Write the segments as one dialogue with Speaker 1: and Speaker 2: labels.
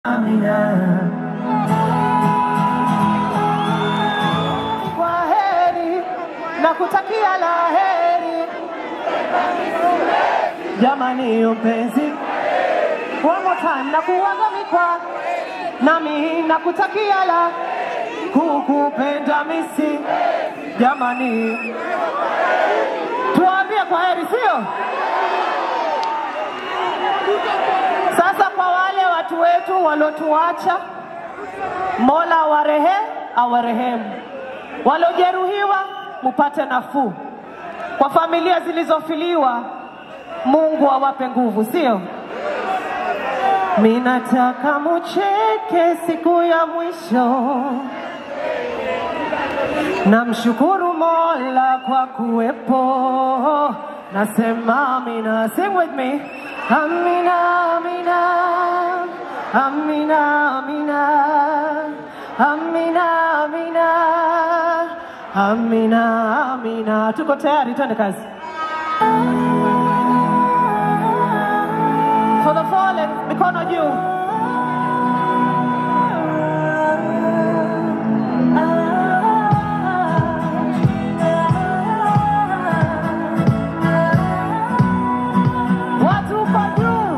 Speaker 1: Kwa heri na kutakia la heri jamani, mpenzi, one more time na kuwaga mikwa nami na kutakia la kukupenda misi jamani, tuambie kwa heri, sio? Sasa kwa wale watu wetu waliotuacha, Mola warehe awarehemu, waliojeruhiwa mupate nafuu, kwa familia zilizofiliwa Mungu awape nguvu, sio? Minataka mucheke siku ya mwisho, namshukuru Mola kwa kuwepo. Nasema amina, sing with me. Amina, amina, amina, amina, amina, amina, amina, amina. Tuko tayari, twende kazi. For the fallen, mikono juu. Watu kwa juu.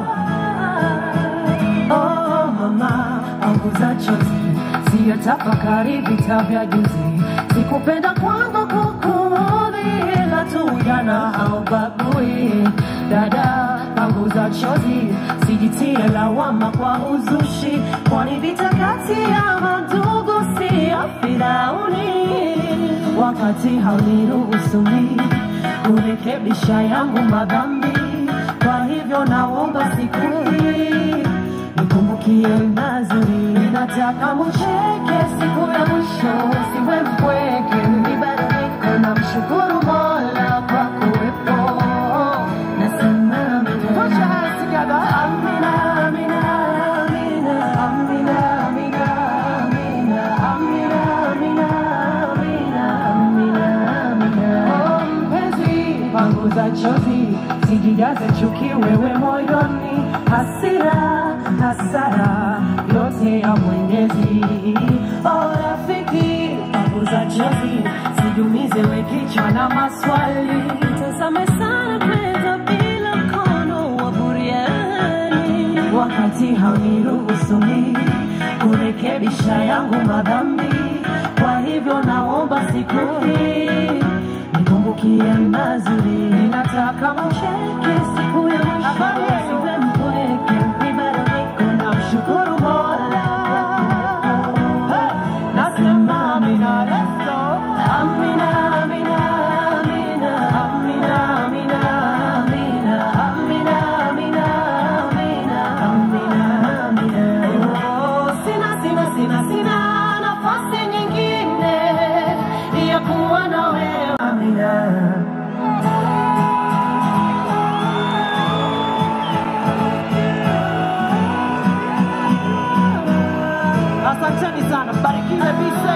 Speaker 2: Oh mama, punguza chozi, siyatafakari vita vya juzi. Sikupenda kwangu kukuudhi, ila tu ujana haubagui. Dada, punguza chozi, sijitie lawama kwa uzushi, kwani vita kati ya mandugu siyo Firauni. Wakati hauniruhusu mimi kurekebisha yangu madhambi, kwa hivyo naomba siku hii nikumbukie mazuri, nataka mucheke siku ya mwisho, siwe mpweke, nibadilike na mshukuru Mola kwa kuwepo. Nasema
Speaker 1: Put your hands together.
Speaker 2: amina, amina, amina, amina, amina, amina, amina, amina, amina, amina, amina. Oh, mpenzi, panguza chozi, sijijaze chuki wewe moyoni, hasira, hasara yote ya Mwenyezi. Oh, rafiki, panguza chozi, sijumize we kichwa na maswali, tazame sana kwenda bila mkono wa buriani, wakati hauniruhusu mimi kurekebisha yangu madhambi. Kwa hivyo naomba siku hii nikumbukie mazuri, nataka mucheke siku ya mwisho, siwe mpweke, nibadilike na mshukuru Mola. Nasema amina, let's go. Amina, amina, amina, amina, amina, amina, amina, amina, amina, amina, amina. Oh, sina, sina, sina, sina nafasi nyingine ya kuwa na wewe. Amina.
Speaker 1: Asanteni sana, mbarikiwe bisa.